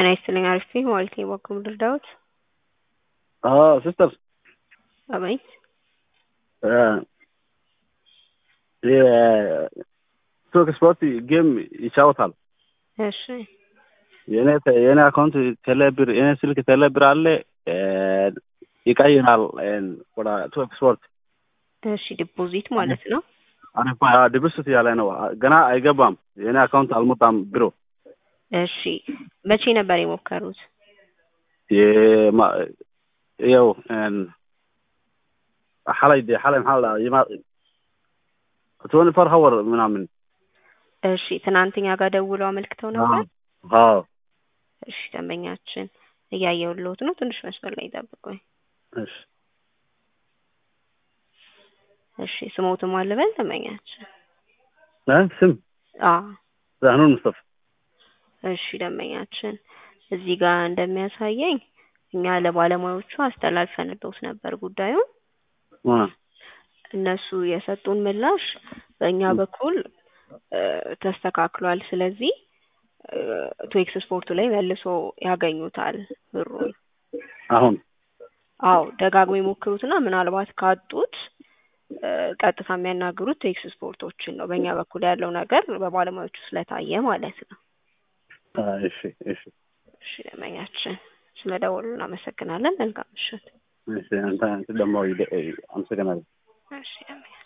ጤና ይስጥልኝ አሪፍ ነኝ ማለት ነው በኩል ልርዳዎት? ሲስተር አቤት የቶክ ስፖርት ጌም ይጫወታል። እሺ የኔ የኔ አካውንት ቴሌብር የኔ ስልክ ቴሌብር አለ ይቀይራል ወደ ቶክ ስፖርት እሺ ዲፖዚት ማለት ነው። አሪፍ ዲፖዚት ያለ ነው ገና አይገባም። የኔ አካውንት አልሞጣም ቢሮ እሺ መቼ ነበር የሞከሩት? ያው ሓላይ ሓላይ maxaa la ይማ ትዌንቲ ፎር ሀወር ምናምን እሺ ትናንትኛ ጋር ደውለው አመልክተው ነበር። አዎ እሺ ደንበኛችን እያየሁልዎት ነው። ትንሽ መስመር ላይ ይጠብቁኝ። እሺ እሺ ስሞትም አልበል ደንበኛችን ስም አዎ ዛህኑን ሙስጠፋ እሺ ደንበኛችን እዚህ ጋር እንደሚያሳየኝ እኛ ለባለሙያዎቹ አስተላልፈንልዎት ነበር ጉዳዩን። እነሱ የሰጡን ምላሽ በእኛ በኩል ተስተካክሏል። ስለዚህ ቱኤክስ ስፖርቱ ላይ መልሶ ያገኙታል ብሩን። አሁን አዎ ደጋግሞ የሞክሩትና ምናልባት ካጡት ቀጥታ የሚያናግሩት ቱኤክስ ስፖርቶችን ነው። በእኛ በኩል ያለው ነገር በባለሙያዎቹ ስለታየ ማለት ነው። እሺ እሺ እሺ ደንበኛችን ስለደወሉ እናመሰግናለን። መልካም ምሽት። እሺ አንተ ደግሞ አመሰግናለሁ። እሺ ደንበኛ